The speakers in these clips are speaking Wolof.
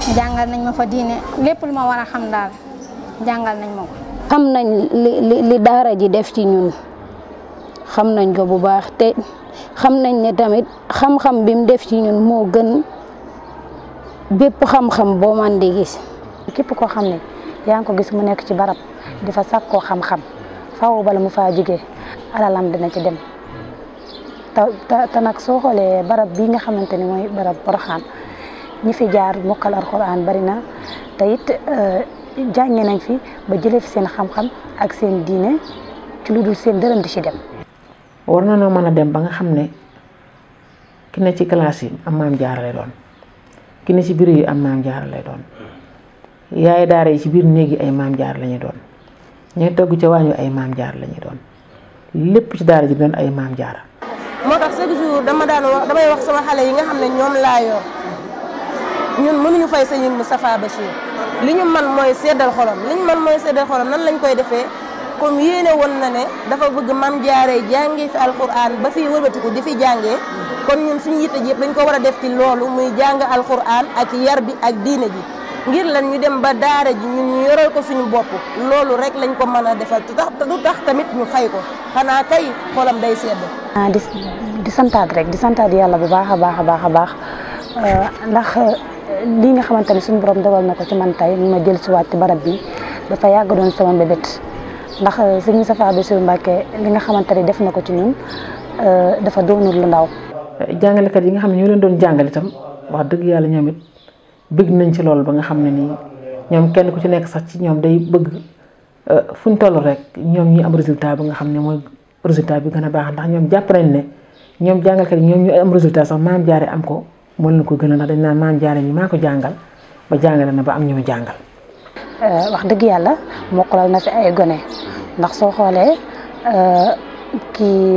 jàngal nañ ma fa diine lépp lu ma war a xam daal jàngal nañ ma ko. xam nañ li li li daara ji def ci ñun xam nañ ko bu baax te xam nañ ne tamit xam-xam bi mu def ci ñun moo gën bépp xam-xam boo man di gis. képp koo xam ne yaa ngi ko gis mu nekk ci barab di fa sàkkoo xam-xam faaw bala mu faa jógee alalam dina ci dem te te nag soo xoolee barab bii nga xamante ni mooy barab Porokhane ñi fi jaar mokkal alxuraan bari na te it jànge nañ fi ba jëlee fi seen xam-xam ak seen diine ci lu dul seen dërëm di ci dem. war na noo mën a dem ba nga xam ne ki ne ci classe yi am maam jaara lay doon ki ne ci biir yi am maam jaara lay doon yaay daara yi ci biir néeg yi ay maam jaar lañuy doon ñooy togg ca waañu ay maam jaar lañuy doon lépp ci daara ji doon ay maam jaara moo tax chaque jour dama daan wax damay wax sama xale yi nga xam ne ñoom laa yor ñun mënuñu fay sëñ Moustapha Bachir li ñu man mooy seddal xolam li ñu man mooy seddal xolam nan lañ koy defee comme yéene woon na ne dafa bëgg mam jaaree jàngee fi alquran ba fii wëlbatiku di fi jàngee kon ñun suñu yitte ji yëpp dañ ko war a def ci loolu muy jàng alquran ak yar bi ak diine ji ngir lan ñu dem ba daara ji ñun ñu yoral ko suñu bopp loolu rek lañ ko mën a defal te tax du tax tamit ñu fay ko xanaa kay xolam day sedd. ah di di santaat rek di santaat yàlla bu baax a baax a baax a baax ndax lii nga xamante ne suñu borom dogal na ko ci man tey ma jël si waat ci barab bi dafa yàgg doon sama mbébét ndax sëñ Moustapha Bassirou Mbacké li nga xamante ne def na ko ci ñun dafa doonul lu ndaw. jàngalekat yi nga xam ne ñoo leen doon jàngal itam wax dëgg yàlla ñoom it bëgg nañ ci loolu ba nga xam ne nii ñoom kenn ku ci nekk sax ci ñoom day bëgg fu ñu toll rek ñoom ñi am résultat ba nga xam ne mooy résultat bi gën a baax ndax ñoom jàpp nañ ne ñoom jàngalkat yi ñoom ñu am résultat sax maam jaare am ko moo leen ko gën a ndax dañ naan maam jaare ñi maa ko jàngal ba jàngale na ba am ñu mu jàngal. wax dëgg yàlla mokkalal na fi ay gone ndax soo xoolee kii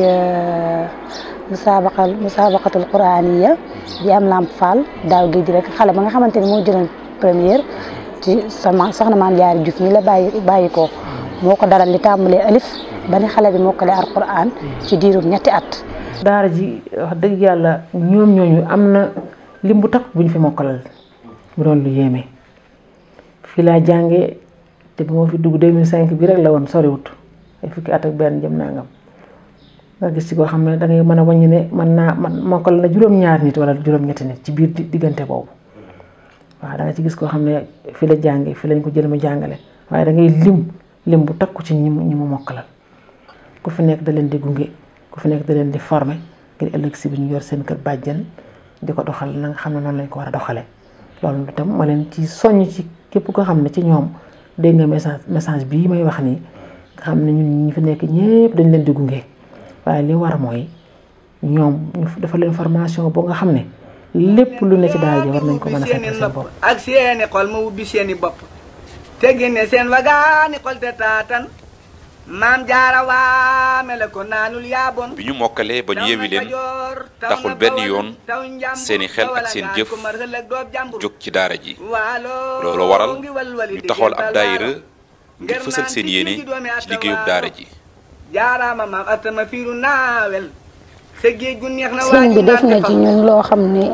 musaabaqal musaabaqatul quraaniya bi am lamp fall daaw géej rek xale ba nga xamante ni moo jëloon première ci sama soxna maam jaari Juuf mi la bàyyi bàyyi ko moo ko dalal li tàmbalee alif ba ni xale bi mokkale alquran ci diirum ñetti at. daara ji wax dëgg yàlla ñoom ñooñu am na lim bu takk bu ñu fi mokkalal mu doon lu yéeme fii laa jàngee te bu ma fi dugg 2005 bi rek la woon soriwut ay fukki at ak benn jëm nangam nga gis ci koo xam ne da ngay mën a wàññi ne mën naa man mokkal na juróom-ñaar nit wala juróom-ñetti nit ci biir diggante boobu waaw da nga ci gis koo xam ne fi la jàngee fi lañ ko jël mu jàngale waaye da ngay lim lim bu takku ci ñi mu ñi mu mokkalal ku fi nekk da leen di gunge ku fi nekk da leen di former ngir ëllëg si bi ñu yor seen kër bàjjen di ko doxal na nga xam ne noonu lañ ko war a doxalee loolu itam ma leen ci soññ ci képp koo xam ne ci ñoom dégg nga message message bii may wax nii nga xam ne ñun ñi fi nekk ñëpp dañ leen di gunge waaye li war mooy ñoom ñu dafa leen formation boo nga xam ne lépp lu ne ci daara ji war nañ ko mën a fekk seen bopp ak seeni xol ma ubbi seeni bopp te génne seen wagaani xol te taatan maam jaara waame la ko naanul yaabon bi ñu mokkalee ba ñu yewi leen taxul benn yoon seeni xel ak seen jëf jóg ci daara ji loolu waral ñu taxawal ab daayira ngir fësal seen yéene ci liggéeyub daara ji jaaraama maam atama fiiru naawel sa géej gu neex na sëñ bi def na ci ñun loo xam ne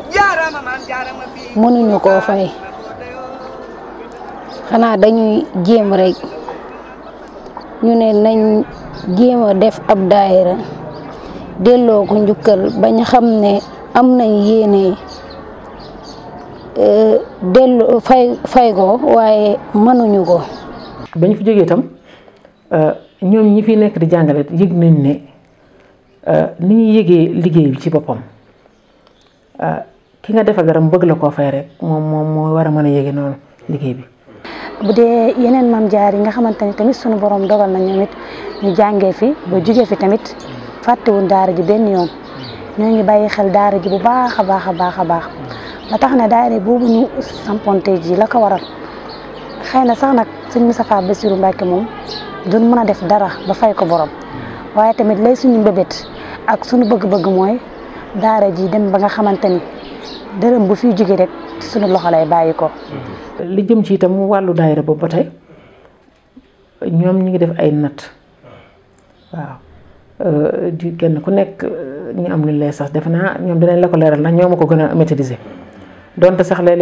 mënuñu koo fay xanaa dañuy jéem rek ñu ne nañ jéem a def ab daayira delloo ko njukkal bañ xam ne am nañ yéene dellu fay fay ko waaye mënuñu ko. bañ fi jógee itam ñoom ñi fi nekk di jàngale yëg nañ ne ni ñuy yëgee liggéey bi ci boppam ki nga defa garam bëgg la koo fay rek moom moom moo war a mën a yëge noonu liggéey bi. bu dee yeneen maam jaar yi nga xamante ni tamit sunu borom dogal na ñoom it ñu jàngee fi ba jugee fi tamit fàttewuñ daara ji benn yoon ñoo ngi bàyyi xel daara ji bu baax a baax a baax a baax ba tax na daara boobu ñu samponte ji la ko waral xëy na sax nag sëñ Moustapha Bassirou Mbacké moom duñ mën a def dara ba fay ko borom waaye tamit lay suñu mbébét ak suñu bëgg-bëgg mooy daara ji dem ba nga xamante ni dërëm bu fiy jóge rek suñu loxo lay bàyyi ko. li jëm ci itam wàllu daayira boobu ba tey ñoom ñu ngi def ay natt waaw di kenn ku nekk ñu am lu lay sax defe naa ñoom dinañ la ko leeral ndax ñoo ma ko gën a maîtriser donte sax léeg